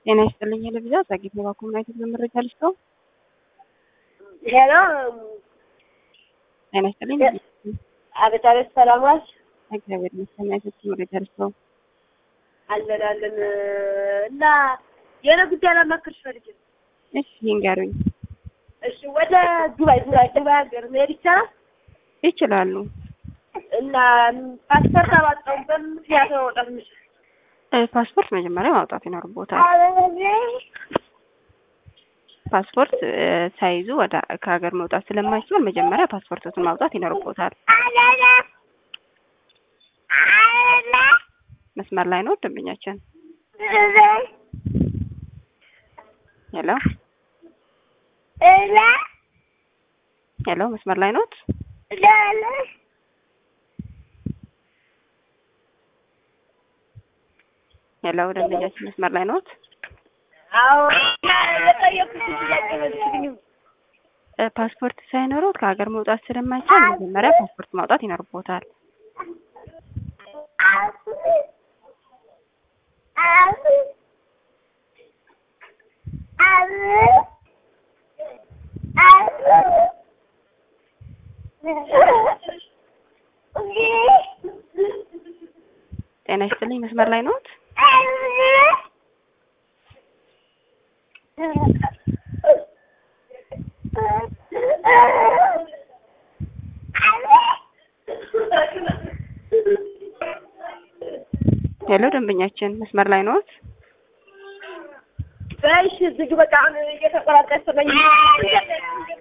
ጤና ይስጥልኝ ለብዛ ጸጊት ባኩም ናይት ለመረጃ ልስጠው። ሄሎ ጤና ይስጥልኝ አቤት አቤት፣ ሰላም ዋልሽ? እግዚአብሔር ይመስገን። ናይቶች መረጃ ልስጠው። አለን አለን። እና የሆነ ጉዳይ ላማክርሽ ፈልጌ ነው። እሺ ይንገሩኝ። እሺ ወደ ዱባይ ዱባይ ዱባይ ሀገር መሄድ ይቻላል? ይችላሉ። እና ፓስፖርት አላወጣሁም። በምን ምክንያት ነው መውጣት የምችል? እ ፓስፖርት መጀመሪያ ማውጣት ይኖርቦታል። ፓስፖርት እ ሳይዙ ወደ ከሀገር መውጣት ስለማይችል መጀመሪያ ፓስፖርቶትን ማውጣት ይኖርቦታል። መስመር ላይ ነው ደንበኛችን። ሄሎ ሄሎ፣ መስመር ላይ ኖት? ሄሎ፣ ደንበኛችን መስመር ላይ ኖት? አዎ የጠየኩት ጥያቄ መልስልኝ። እ ፓስፖርት ሳይኖሩት ከሀገር መውጣት ስለማይቻል መጀመሪያ ፓስፖርት ማውጣት ይኖርቦታል። ጤና ይስጥልኝ መስመር ላይ ኖት? ሄሎ ደንበኛችን መስመር ላይ ኖት? እሺ ዝግ በቃ አሁን እየተቆራረጠ ስለኝ